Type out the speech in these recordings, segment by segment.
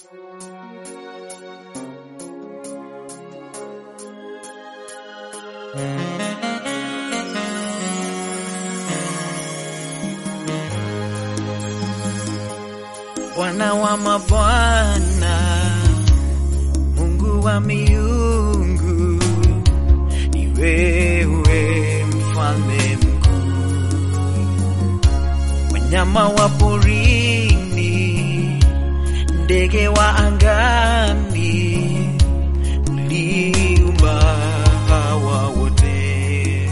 Bwana wa mabwana, Mungu wa miungu, ni wewe mfalme mkuu. Wanyama wa porini, ndege wa angani, uliumba hawa wote.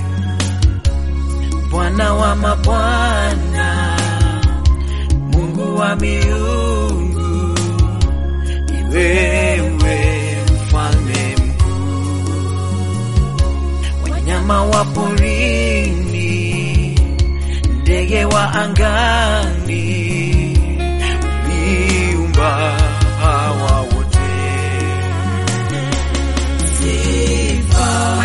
Bwana wa mabwana Mungu wa miungu, ni wewe mfalme mkuu. Wanyama wa porini, ndege wa angani, uliumba hawa wote. Sifa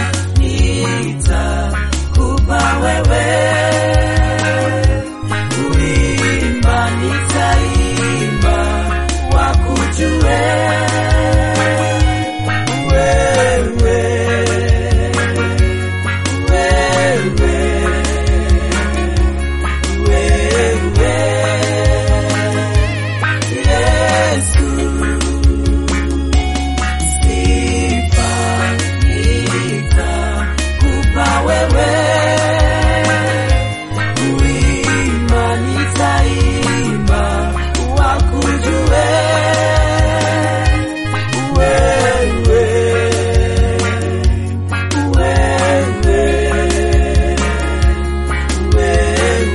nitakupa wewe kuimba nitaimba wakujue wewe wewe wewe Yesu sifa nitakupa wewe kuimba nitaimba wakujue wewe wewe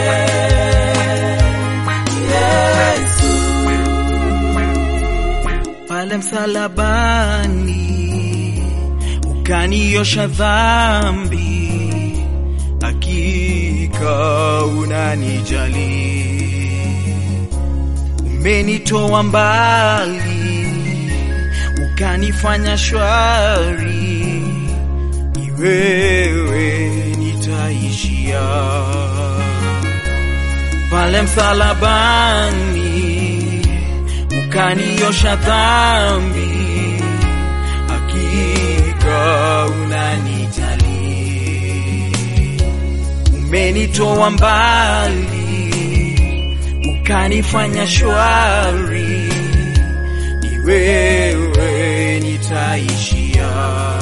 wewe Yesu pale msalabani ukaniosha dhambi, hakika unanijali, umenitoa mbali, ukanifanya shwari, ni wewe nitaishia pale msalabani ukaniosha dhambi, hakika unanijali, umenitoa mbali, ukanifanya shwari, ni wewe nitaishia.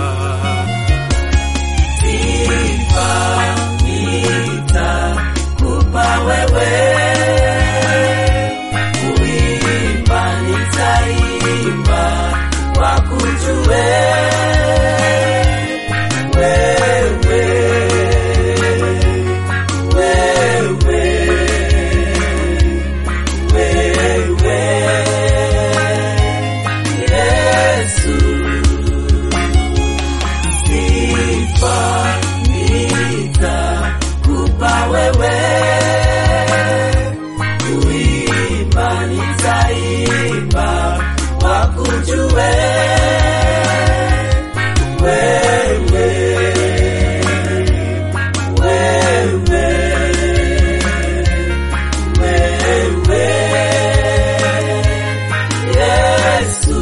Sifa nitakupa wewe kuimba nitaimba wakujue wewe wewe wewe Yesu sifa nitakupa wewe kuimba nitaimba wakujue wewe wewe wewe Yesu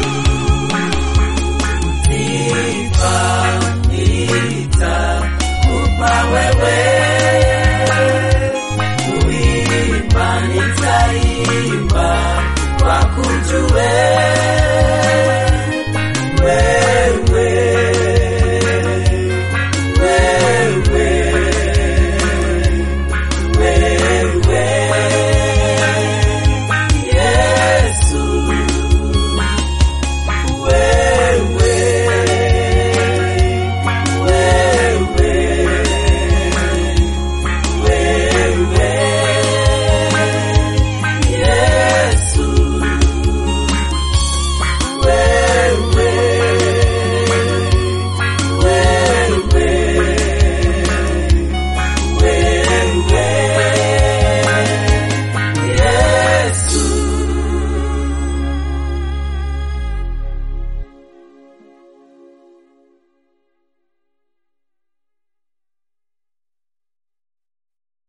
sifa nitakupa wewe kuimba nitaimba wakujue